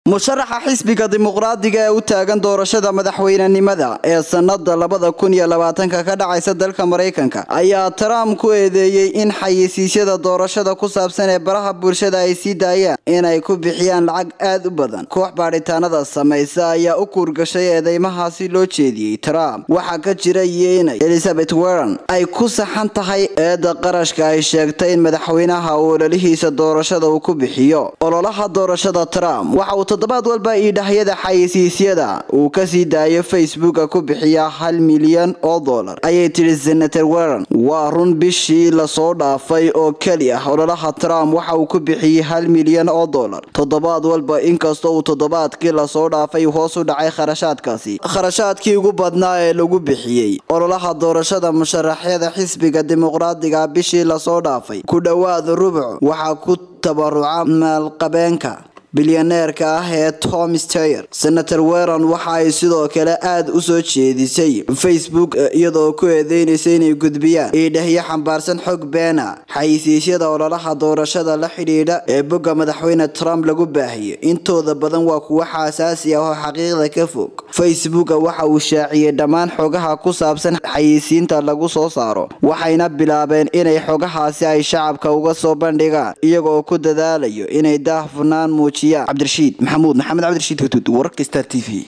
musharaxa xisbiga dimuqraadiga ee u taagan doorashada madaxweynenimada ee sanada labada kun iyo labaatanka ka dhacaysa dalka maraykanka ayaa trump ku eedeeyey in xayeysiisyada doorashada ku saabsan ee baraha bulshada ay sii daayaan inay ku bixiyaan lacag aad u badan koox baadhitaanada samaysa ayaa u kuurgashay eedeymahaasi loo jeediyey trump waxaa ka jira iyo inay elizabeth warren ay ku saxan tahay eeda qarashka ay sheegtay in madaxweynaha uu ololihiisa doorashada uu ku bixiyo ololaha doorashada trump waxa uu toddobaad walba iidhahyada xayeysiisyada uu kasii daayo facebooka ku bixiyaa hal milyan oo dollar ayay tidhi senator warren waa run bishii lasoo dhaafay oo keli ah ololaha trump waxa uu ku bixiyey hal milyan oo dollar toddobaad walba inkastoo uu toddobaadkii lasoo dhaafay hoos u dhacay kharashaadkaasi kharashaadkii ugu badnaa ee lagu bixiyey ololaha doorashada musharaxyada xisbiga dimuqraadiga bishii lasoo dhaafay ku dhowaad rubuc waxaa ku tabaruca maalqabeenka bilyaneerka ah ee tom steyer senator weron waxa ay sidoo kale aada u soo jeedisay facebook iyadoo ku eedeynaysa inay gudbiyaan iidhahyo xambaarsan xog beena xayisiisyada ololaha doorashada la xidhiidha ee bogga madaxweyne trump lagu baahiyo intooda badan waa kuwo xaasaasi ah oo xaqiiqda ka fog facebooka waxa uu shaaciyey dhammaan xogaha ku saabsan xayisiinta lagu soo saaro waxayna bilaabeen inay xogahaasi ay shacabka uga soo bandhigaan iyagoo ku dadaalayo inay daahfurnaan muuj cabdirashiid maxamuud maxamed cabdirashiid huduud wararka star t v